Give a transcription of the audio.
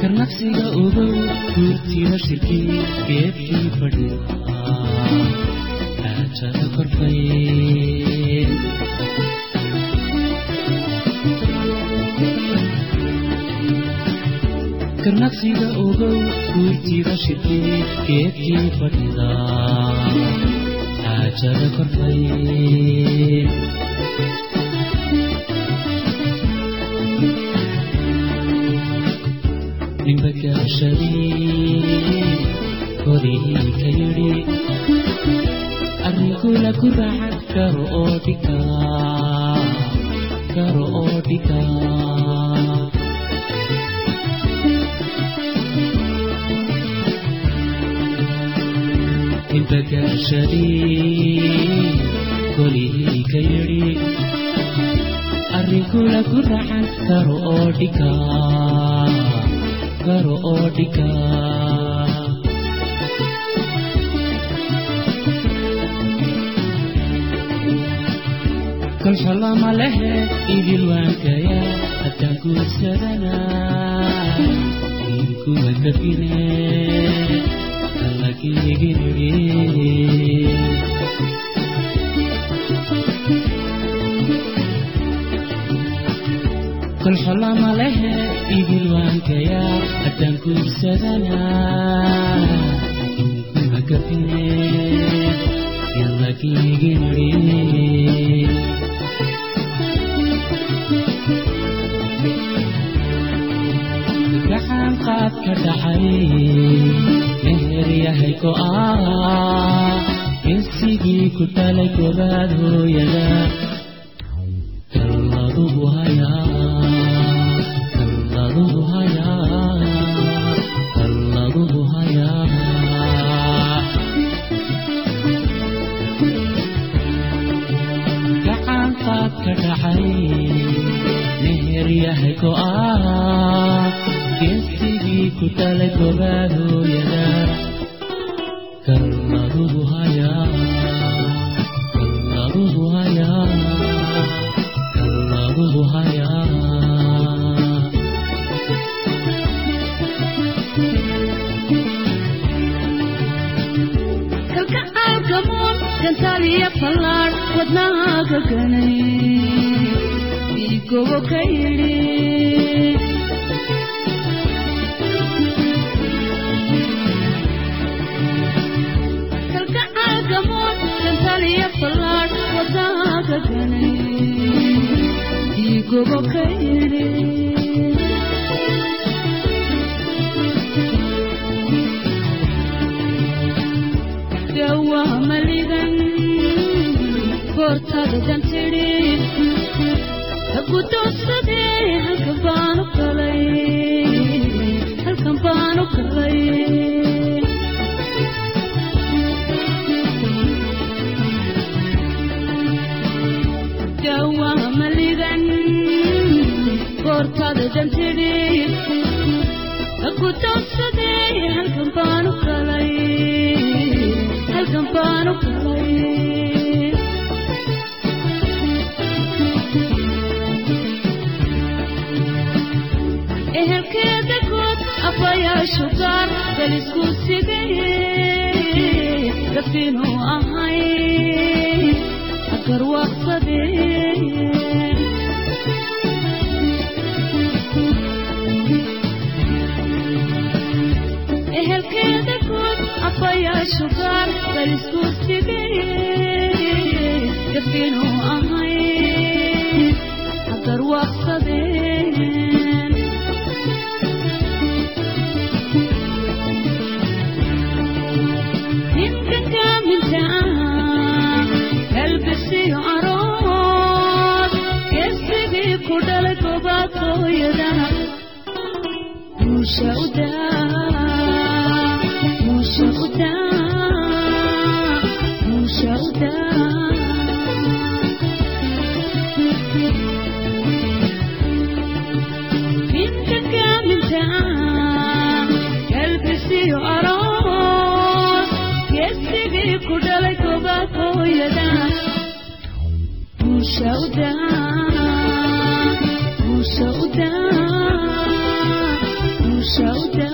karnaqsiga ogow guurtida shirkii geedkii fadhiya aajada korfay karnaqsiga ogow guurtida shirkii geedkii fadhida aajada korfay nimbagaashadii kodihii ka yidhi arrinkula ku raaxad karo oo dhiga karo oo dhiga nimbagaashadii kolihii ka yidhi arrinkula ku raaxad karo oo dhiga karo oo dhiga kolxolama lehe idil waankaya haddaan guursadana inkuwa gafine allagiigiriri kolxolama lehe idil waankaya haddaan guursadana inkuwa gafine yallagiigiriri gaxaan qaad ka dhacay meher yahay go'aa insigii ku dhalay gobaad hooyada kalladugu hayaa kalladugu hayaa kalladugu hayaa gaxaan qaad ka dhacay meher yahay go'aa geesigii ku dhalay gobaad hooyada kalladugu hayaa kalladugu hayaa kalladugu hayaa kalkacaalkamoon gantaaliya fallaadh wadnaha ka ganay dhiigowo ka yidhi kalkacaalkamoon gantaaliya fallaadh wadnaha ka ganay dhiigowo ka yidhi dhawaa maligan goortada dantidhi haku doorsadee halkan baanu galay halkan baanu galay dhawaa maligan goortada dantidhi haku doorsadee halkan baanu galay halkan baanu galay ehelkeeda good abayaashu gaar balisku sigaye gafinuu ahay agarwaaqsadee ehelkeeda good abayaashu gaar balisku sigaye gafinuu ahay agarwaaqsadeen ninkankaminta kalbisiyo arood geesigii ku dhalay gobaadooyada muusha udaa muusha udaa muusha udaa ninkankaminta kalbisiyo arood geesigii ku dhalay gobaadooyada muusha udaa muusha udaa musha u daa